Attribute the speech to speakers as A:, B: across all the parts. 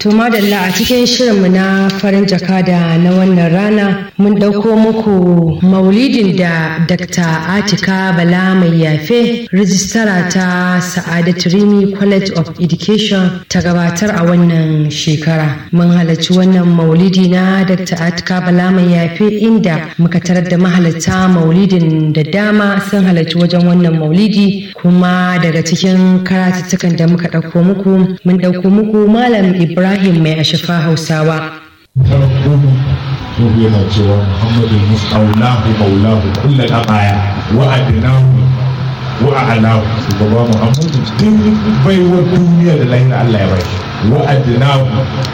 A: To madalla a cikin shirinmu na farin jakada na wannan rana mun ɗauko muku maulidin da Dr. Atika Bala mai yafe rijistara ta Sa'adatu Rimi College of Education ta gabatar a wannan shekara. Mun halarci wannan maulidi na Dr. Atika Bala mai yafe inda muka tarar da mahalarta maulidin da dama sun halarci wajen wannan maulidi kuma daga cikin karatuttukan da muka ɗauko muku mun ɗauko muku Malam Ibrahim Ibrahim mai ashafa Hausawa.
B: Nuhu yana cewa Muhammadu Mustaulahu Maulahu kulla ɗabaya wa adinahu wa a'alahu shugaba Muhammadu duk baiwar duniya da lahira Allah ya bai wa adinahu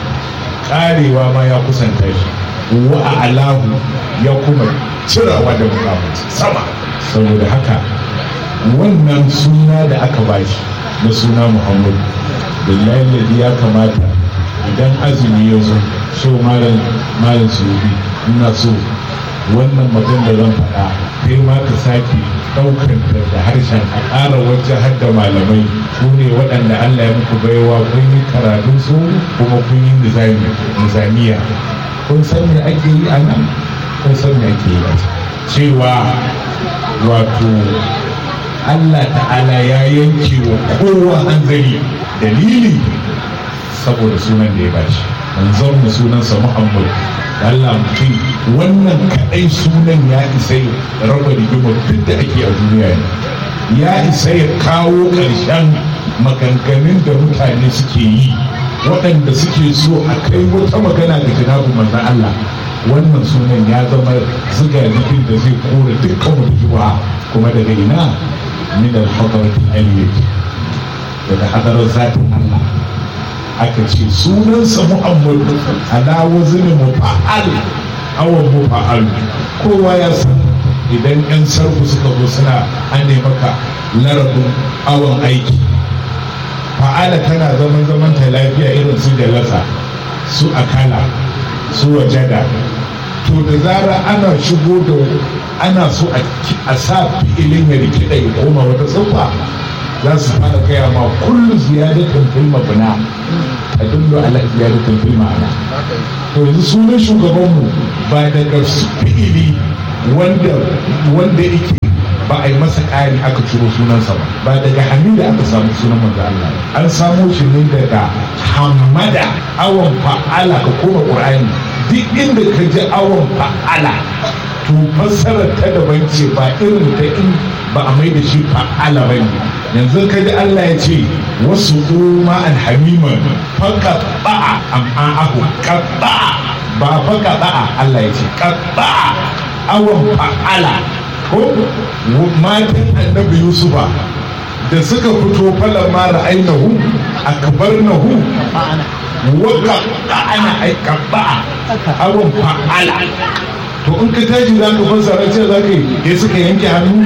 B: karewa ma ya kusanta shi wa a'alahu ya kuma cirawa da mukamanci sama saboda haka wannan suna da aka bashi na suna Muhammadu billahi ya kamata idan azumi ya zo so malam malam subi ina so wannan magana da zan faɗa kai ma ka sake ɗaukar da harshen a ƙara wajen har da malamai su ne waɗanda Allah ya muku baiwa kun yi karatun su kuma kun yi nizamiya kun san me ake yi a nan kun san me ake yi cewa wato Allah ta'ala ya yanke wa kowa hanzari dalili saboda sunan da ya bashi manzon mu sunansa Muhammad Allah mutum wannan kadai sunan ya isa ya raba rigimar duk da ake a duniya ya isa ya kawo ƙarshen maganganun da mutane suke yi waɗanda suke so a kai wata magana ga jinabu manzon Allah wannan sunan ya zama ziga jikin da zai kore dukkan mutuwa kuma daga ina min al-hadratil aliyyah daga hadarar zatin Allah aka ce sunansa muhammadu ala wazini mufa'al awon mufa'al kowa ya san idan yan sarku suka zo suna ane maka larabin awon aiki fa'ala tana zaman zaman ta lafiya irin su jalasa su akala su wajada to da zara ana shigo da ana so a sa fi'ilin ya rikida ya koma wata tsufa za su fara gaya ma kullu ziyadatin fil mabna tadullu ala ziyadatin fil ma'ana to yanzu sunan shugabanmu ba daga fi'ili wanda wanda yake ba a yi masa ƙari aka ciro sunansa ba ba daga hamida aka samu sunan manzo Allah an samo shi ne daga hamada awon fa'ala ka koma qur'ani duk inda ka ji awon fa'ala to fassarar ta daban ce ba irin ta in ba a mai da shi fa'ala ba ne yanzu ka ji Allah ya ce wasu kuma alhamiman faka ba'a amma ahu kabba ba faka ba'a Allah ya ce kabba awon fa'ala ko matan annabi yusufa da suka fito falon mara ainihu a kabar nahu waka ana aika ba'a awon fa'ala to in ka tashi za ka fassara ce za ka yi ya suka yanke hannu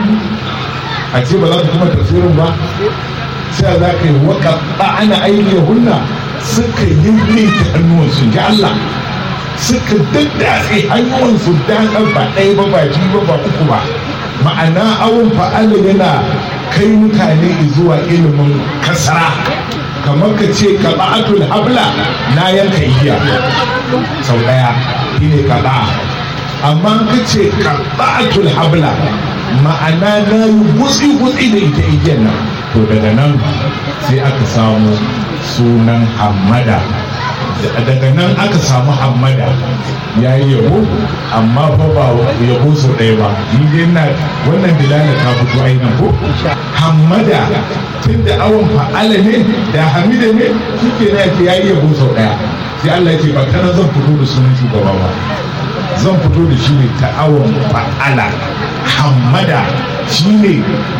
B: a ce ba za ka kuma tafsirin ba sai za ka yi waka ana aiki hunna suka yanke hannuwansu ji Allah suka daddatse hannuwansu daɗar ba ɗaya ba ba biyu ba ba uku ba ma'ana awon fa'ala yana kai mutane zuwa ilimin kasara kamar ka ce ka ba'atul habla na yanka iya sau ɗaya shi ne ka amma ka ce ka ba'atul habla ma'ana na yi gutsi-gutsi da ita igiyar nan to daga nan sai aka samu sunan hamada daga nan aka samu hamada ya yi yabo amma fa ba yabo sau ɗaya ba ni dai na wannan dilala ta fito ainihin ko hamada tun da awon fa'ala ne da hamida ne shi ke na ya yi yabo sau ɗaya sai Allah ya ce ba kana zan fito da sunan shugaba ba zan fito da shi ne ta awon fa'ala hamada shi ne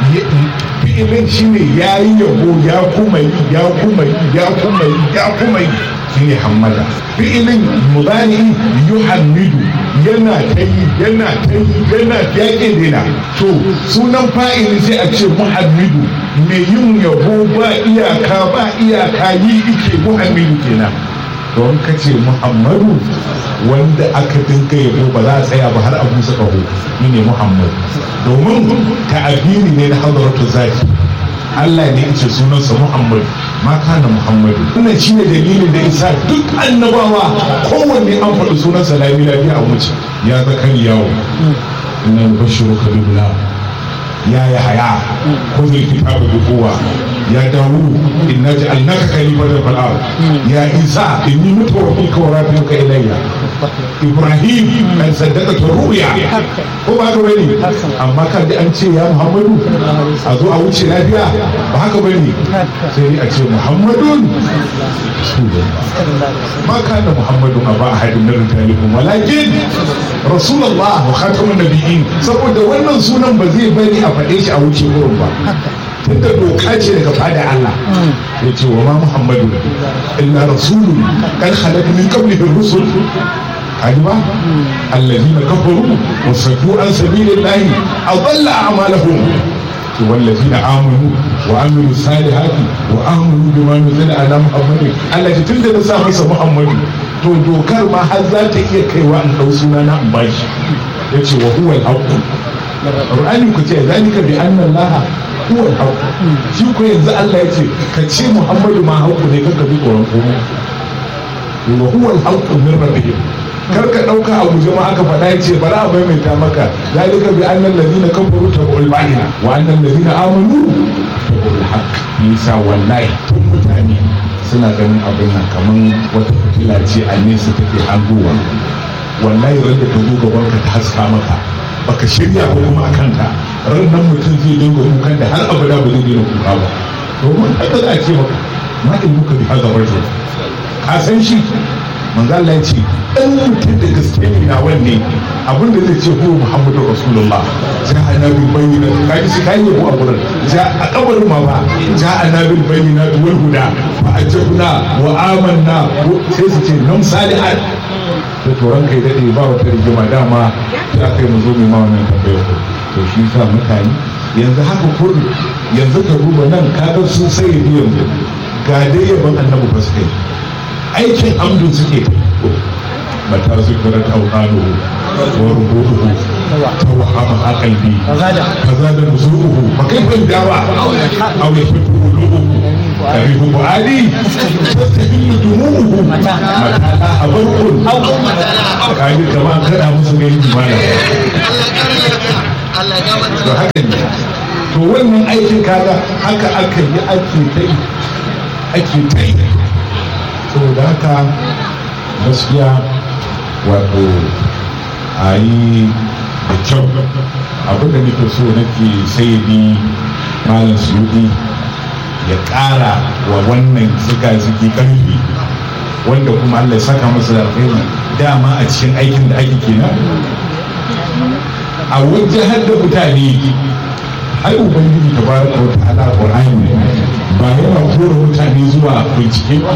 B: fi'ilin shi ne ya yi yabo ya kuma yi ya kuma yi ya kuma yi ya kuma yi shi ne hamada fi'ilin mudani yuhammidu yana ta yi yana ta yi yana yaƙe dena to sunan fa'ili sai a ce muhammidu mai yin yabo ba iyaka ba iyaka yi ike muhammidu kenan don ka ce muhammadu wanda aka dinga yabo ba za a tsaya ba har a busa ƙaho ni ne muhammad domin ta'abiri ne na hadaratu zaki Allah ne ce sunansa muhammad ma kana muhammadu wannan shine dalilin da isa duk annabawa kowanne an faɗi sunan salami lafiya a wuce ya zakari yawo inna nubashshiruka bi gulam ya yahya khudh al-kitaba bi quwwa ya dawud inna ja'alnaka khalifatan fil ard ya isa inni mutawaffika wa rafi'uka ilayya ibrahim kan saddaka ru'ya ko ba haka bane amma kan da an ce ya muhammadu a zo a wuce lafiya ba haka bane sai a ce muhammadun ma kana muhammadun aba ahadin min rijalikum walakin rasulullah wa khatamun nabiyyin saboda wannan sunan ba zai bari a faɗe shi a wuce wurin ba tunda doka ce daga fada Allah ya ce wa ma muhammadu illa rasulun kan khalaq min qablihi rusul kajiba allazina kafaru wa saddu an sabilillahi adalla a'malahum والذين آمنوا وعملوا الصالحات وآمنوا بما نزل على محمد Allah ji tunda na sa masa Muhammadu to dokar ma har za ta iya kaiwa in dau suna na in bashi yace wa huwa al-haqq Qur'ani ku ce zalika bi anna Allah huwa al-haqq shi ko yanzu Allah yace ka ce Muhammadu ma haƙu ne kanka bi tsoron komai wa huwa al-haqq min rabbihim kar ka dauka a guje ma aka faɗa yace bari a maimaita maka zalika bi annal ladina kafaru tabu'ul ba'ina wa annal ladina amanu tabu'ul haqq nisa wallahi tun mutane suna ganin abin nan kaman wata fitila ce a nesa take hangowa wallahi wanda ta zo gaban ka ta haska maka baka shirya ko kuma akan ka ran nan mutum zai dinga kukan da har abada ba zai daina kuka ba domin haka za a ce maka ma ilmuka bi hadha rajul ka san shi manzo Allah ya ce dan mutum da gaske ne na wanne abin da zai ce ko Muhammadu Rasulullah ja annabi bayyana kaji shi kai yabo a gurin ja a kabarin ma ba ja annabi bayyana wal huda fa ajabna wa amanna sai su ce nam salihat to toran kai dade ba wata rigima dama ya kai mu zo mu ma wannan tambayar to shi sa mutane yanzu haka kudu yanzu ka duba nan kaga sun sai yanzu ga dai yaban annabi ba su kai aikin amdu suke mata su kira taunano wa rubutuhu tawhama aqalbi kaza da nusuhu fa kaifa dawa aw yafitu qulubuhu karihu buadi tastahilu dumuhu mata abarqun kaji kama kada musu gani mana to haka ne to wannan aikin kaga haka aka yi ake ta yi ake ta yi saboda haka gaskiya wato a yi da kyau abinda nake so nake sayyadi malam suyudi ya ƙara wa wannan zika-ziki ƙarfi wanda kuma allah ya saka masa da alkhairi dama a cikin aikin da ake kenan a wajen da mutane ai ubangiji tabaraka wa ta'ala qur'ani ba yana kora mutane zuwa bincike ba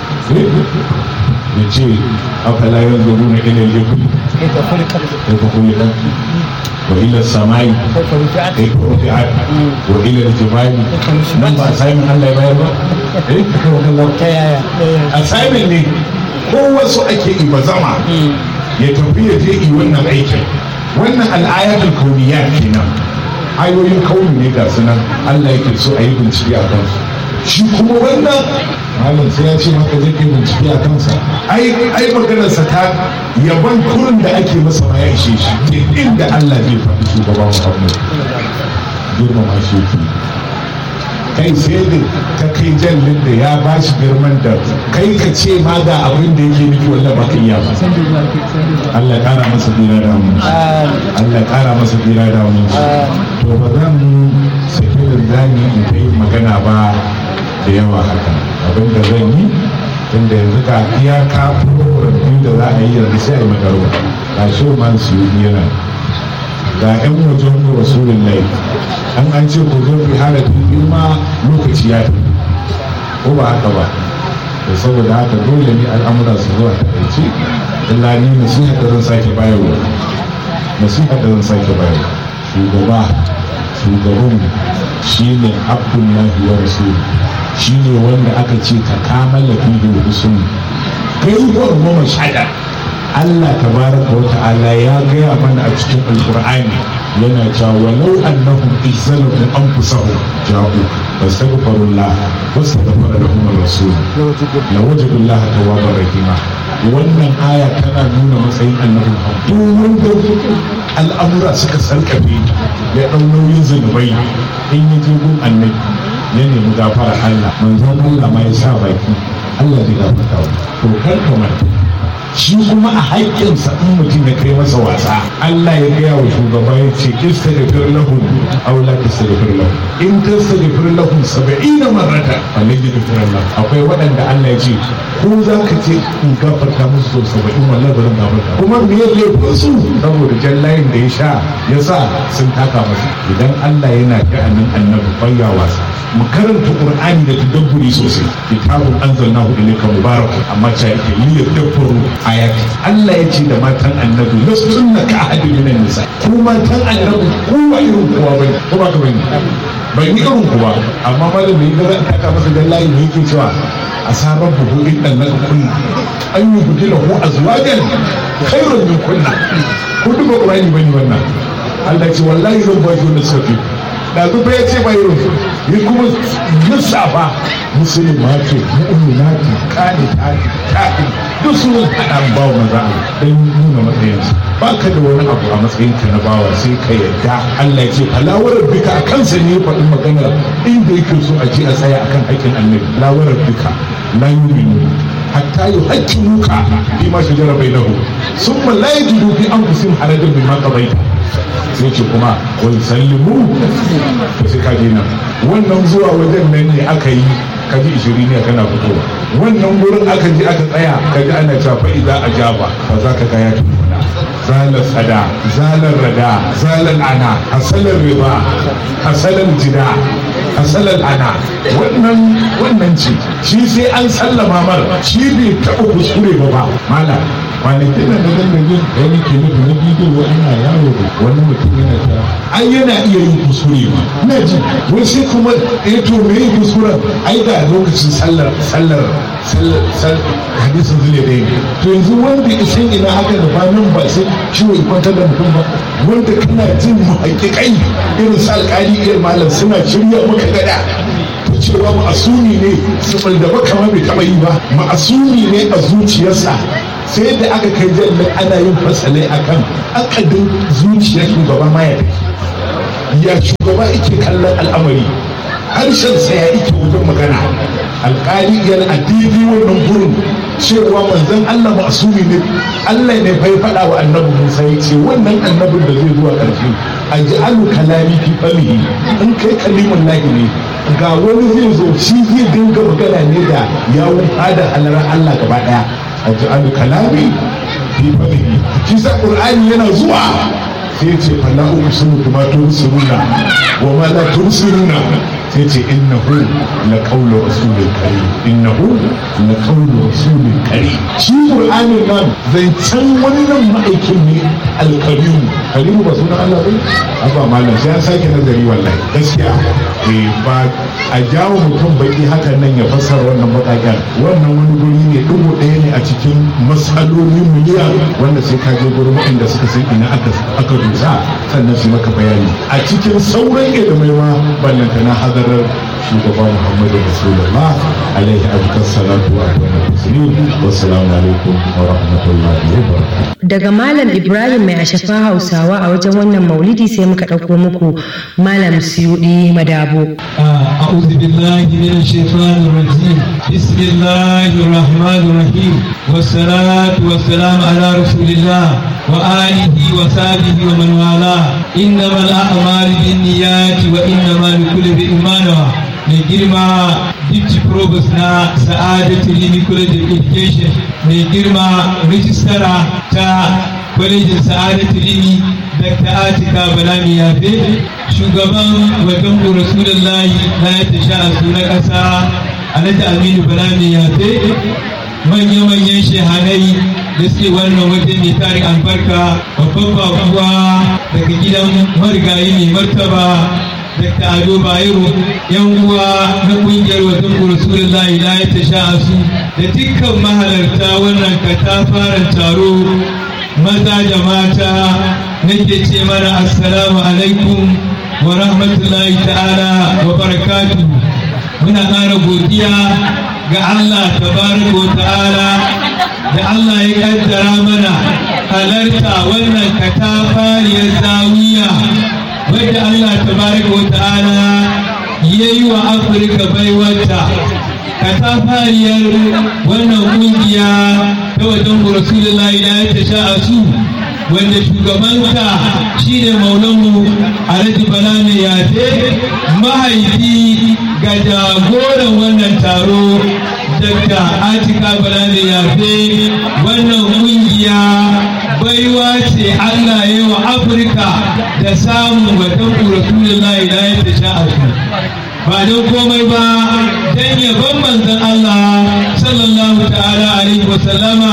B: ya ce afala yanzu nuna ilil yabi kaifa khuliqat wa ila samai kaifa rufi'at wa ila al-jibali nan ba assignment Allah ya bayar ba eh ta yaya assignment ne ko wasu ake ibazama ya tafi ya je yi wannan aikin wannan al'ayatul kauniyya kenan ayoyin kauni ne ga sunan Allah yake so a yi bincike a kansu shi kuma wannan malam sai ya ce maka zai kai bincike a kansa ai ai maganarsa ta yaban kurin da ake masa ma ya ishe shi ke inda Allah zai faɗi shugaba Muhammad girmama shi yake kai sai da ta kai jallin da ya ba shi girman da kai ka ce ma ga abin da yake nufi wallah ba ka iya ba Allah kara masa dira da mu Allah kara masa dira da mu to ba zan sake da zani in kai magana ba da yawa haka abin da zan yi tunda yanzu ka iyaka program da za a yi yanzu sai a yi magarba ga shi man su yi yana ga yan wajen rasulun lai an an ce ku zo fi halatin girma lokaci ya tafi ko ba haka ba da saboda haka dole ne al'amura su zuwa takaice illa ni nasiha da zan sake bayarwa nasiha da zan sake bayarwa shugaba shugaban shi ne abdullahi wa rasuluhu shi ne wanda aka ce ka kamala fihi wa husn kai wa goma shada Allah tabaraka wa ta'ala ya gaya mana a cikin alqur'ani yana cewa walau annahum izzalu anfusahum ja'u fastaghfirullah wastaghfara lahum ar-rasul la wajadullah tawwabar rahima wannan aya tana nuna matsayin annabi duk wanda al'amura suka sarkafe ya ɗau nauyin zunubai in ya je gun annabi ya nemi gafara Allah manzon Allah ma ya sa baki Allah zai gafarta wa to kar ka manta shi kuma a haƙƙinsa in mutum ya kai masa wasa Allah ya gaya wa shugaba ya ce istaghfir lahum aw la tastaghfir lahum in tastaghfir lahum 70 marrata wallahi yaghfir Allah akwai waɗanda Allah ya ce ko za ka ce in gafarta musu sau 70 wallahi bari gafarta kuma me ya laifin su saboda jallayin da ya sha ya sa sun taka masa idan Allah yana sha'anin annabi bayya wasa mu karanta qur'ani da tadabburi sosai kitabun anzalnahu ilayka mubarak amma ta yake yi tadabbaru ayati Allah ya ce da matan annabi lastunna ka ahadin minan nisa ko matan annabi ko ba irin kowa bane ko ba ka bane ban yi irin kowa amma malam ne ga ta ka masa dan layi ne yake cewa asabar buhu in dan naka kunna an yi gudu lahu azwajan khairun min kunna ko duba qur'ani bane wannan Allah ce wallahi zan ba shi wanda suka fi da zuba ya ce bai rufu ya kuma lissafa musulmati mu'minati qanitati ta'i duk sun hada bawa maza dan nuna matsayinsu ba ka da wani abu a matsayin ka na bawa sai ka yarda Allah ya ce falawar bika a kansa ne faɗi magana inda yake so a ce a tsaya akan haƙƙin annabi lawarar bika la yuminu hatta yuhaqqimuka fi ma shajara bainahu summa la yajidu fi anfusihim harajan bima qadaita sai ce kuma wai sallimu to sai ka je nan wannan zuwa wajen nan ne aka yi ka ji ishirin ne kana fitowa wannan gurin aka je aka tsaya ka ji ana cewa fa idza ajaba fa za ka ga ya tuna zalar tsada zalar rada zalar ana hasalar riba hasalar jida hasalar ana wannan wannan ce shi sai an sallama mar shi bai taɓa kuskure ba ba mala kwanakin da na dandalin wani ke nufi na bidiyo wani na yaro da wani mutum yana ta ai yana iya yin kuskure ba na ji wai sai kuma eh to me yin kuskure ai da lokacin sallar sallar sallar hadisin zule da yake to yanzu wanda ya san ina haka da ba nan ba sai ciwo ya kwantar da mutum ba wanda kana jin muhakkikai irin su alƙali irin malam suna shirya maka gada cewa ma'asumi ne su da baka ma bai taɓa yi ba ma'asumi ne a zuciyarsa sai da aka kai jallin ana yin fasalai akan akadin zuciyar shugaba ma ya ya shugaba yake kallon al'amari harshen sa ya yake wajen magana alƙali yana a daidai wannan gurin cewa manzon Allah ma'asumi ne Allah ne fa ya faɗa wa annabi Musa ya ce wannan annabin da zai zuwa ƙarshe a ji alu kalami fi famihi in kai kalimun lahi ne ga wani zai zo shi zai dinga magana ne da yawun fada halarar Allah gaba ɗaya a ji alu kalami fi famihi shi sa ƙur'ani yana zuwa sai ce fala uqsimu bima tursiruna wa ma la tursiruna sai ce innahu la qawlu rasulil karim innahu la qawlu rasulil karim shi qur'anin nan zancen wannan ma'aikin ne alkarim karimu ba sunan Allah bai abba malam sai an sake nazari wallahi gaskiya eh ba a jawo mutum baki hakan nan ya fassara wannan bakaken wannan wani guri ne dubu ɗaya ne a cikin matsaloli miliyan wanda sai ka je gurin waɗanda suka san ina aka aka dusa sannan su maka bayani a cikin sauran ilimai ma ballanta na hadarar shugaba muhammadu rasulullah alaihi abukar salatu wa taslim wassalamu alaikum wa rahmatullahi wa barakatuh
A: daga malam ibrahim mai ashafa hausawa a wajen wannan maulidi sai muka ɗauko muku malam siyudi madabo
C: أعوذ بالله من الشيطان الرجيم بسم الله الرحمن الرحيم والصلاة والسلام على رسول الله وآله وصحبه ومن والاه إنما الأعمال بالنيات وإنما لكل امرئ ما نوى mai girma Dipti Provost na Sa'adatu Limi College of Education mai girma rijistara ta kwalejin Sa'adatu Limi Dr. Atika Balami Yafe shugaban wajen Rasulullahi na ya tasha a na ƙasa Alhaji Aminu Balami Yafe manya-manyan shehanai da suke wannan waje mai tarin albarka babban babuwa daga gidan marigayi mai martaba Dr. Ado Bayero yan uwa na kungiyar wajen Rasulullahi la ya tasha su da dukkan mahalarta wannan katafaren taro maza da mata nake ce mana assalamu alaikum wa rahmatullahi ta'ala wa barakatu muna ƙara godiya ga Allah tabaraka wa ta'ala da Allah ya kaddara mana halarta wannan katafariyar zawiya wadda Allah tabaraka wa ta'ala ya yi wa Afirka baiwata katafariyar wannan kungiya ta wajen Rasulullahi da ya tasha a su wanda shugabanta shine maulanmu alhaji bala mai yafe mahaifi ga jagoran wannan taro daga atika bala mai yafe wannan kungiya baiwa ce allah ya wa afirka da samun watan rasulullahi da ya tasha a su ba don komai ba don yabon manzon Allah sallallahu ta'ala alaihi wasallama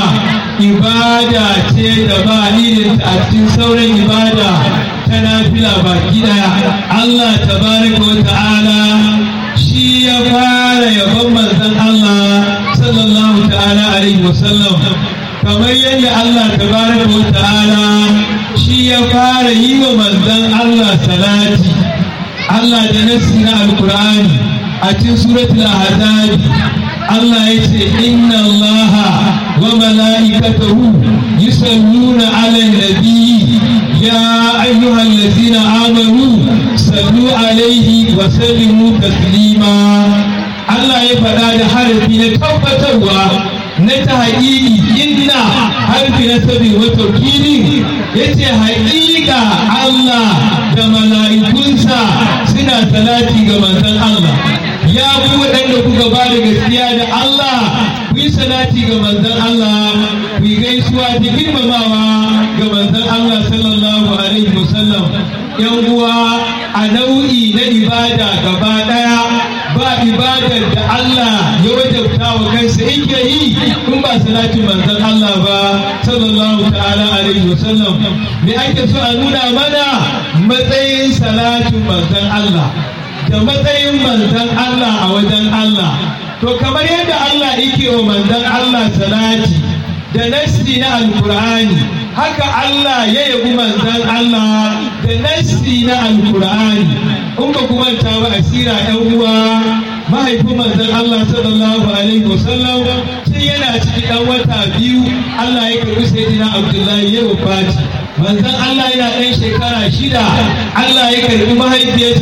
C: ibada ce da ba irinta a cikin sauran ibada ta nafila baki daya Allah tabaraka wa ta'ala shi ya fara yabon manzon Allah sallallahu ta'ala alaihi wasallam kamar yadda Allah tabaraka wa ta'ala shi ya fara yi wa manzon Allah salati Allah da nassi na alkur'ani a cikin suratul ahzab Allah ya ce inna Allah wa mala'ikatahu yusalluna 'alan nabi ya ayyuhallazina amanu sallu alaihi wa sallimu taslima Allah ya faɗa da harafi na tabbatarwa na ta haƙiƙi inna harfi na sabi wa taukili ya ce haƙiƙa Allah da mala'ikunsa suna salati ga manzon Allah ya ku waɗanda kuka ba da gaskiya da Allah ku yi salati ga manzon Allah ku yi gaisuwa da girmamawa ga manzon Allah sallallahu alaihi wasallam yan uwa a nau'i na ibada gaba ɗaya ba ibadar da Allah ya wajabta wa kansa in ya yi in ba salatin manzon Allah ba sallallahu ta'ala alaihi wasallam me ake so a nuna mana matsayin salatin manzon Allah da matsayin manzon Allah a wajen Allah to kamar yadda Allah yake wa manzon Allah salati da nasti na alkur'ani haka Allah ya yabi manzon Allah da nasti na alkur'ani in ba ku manta ba asira yan uwa mahaifin manzon Allah sallallahu alaihi wasallam sai yana ciki dan wata biyu Allah ya karbi sayyidina Abdullahi ya wafati manzon Allah yana ɗan shekara shida Allah ya karbi mahaifiyarsa